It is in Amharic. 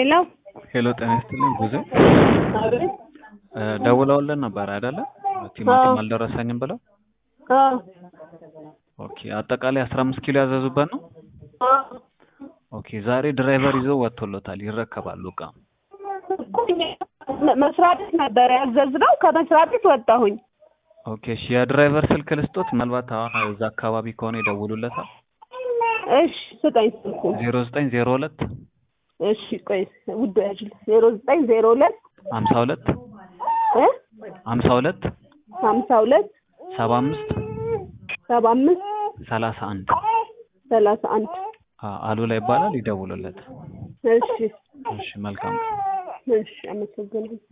ሄሎ ሄሎ ጤና ይስጥልኝ ጉዜ አቤት እ ደውለውልን ነበር አይደለ? ቲማቲም አልደረሰኝም ብለው። አዎ ኦኬ አጠቃላይ አስራ አምስት ኪሎ ያዘዙበት ነው። አዎ ኦኬ ዛሬ ድራይቨር ይዘው ወጥቶሎታል፣ ይረከባሉ እቃ። እኮ እኛ መስሪያ ቤት ነበር ያዘዝነው ከመስሪያ ቤት ወጣሁኝ ኦኬ እሺ የድራይቨር ስልክ ልስጦት፣ ምናልባት አሁን እዛ አካባቢ ከሆነ ይደውሉለታል። እሺ ስጠኝ ስልኩ ዜሮ ዘጠኝ ዜሮ ሁለት እሺ ቆይ ውድ ያጅል ዜሮ ዘጠኝ ዜሮ ሁለት ሀምሳ ሁለት እ ሀምሳ ሁለት ሀምሳ ሁለት ሰባ አምስት ሰባ አምስት ሰላሳ አንድ ሰላሳ አንድ አሉላ ይባላል። ይደውሉለት። እሺ እሺ መልካም እሺ አመሰግናለሁ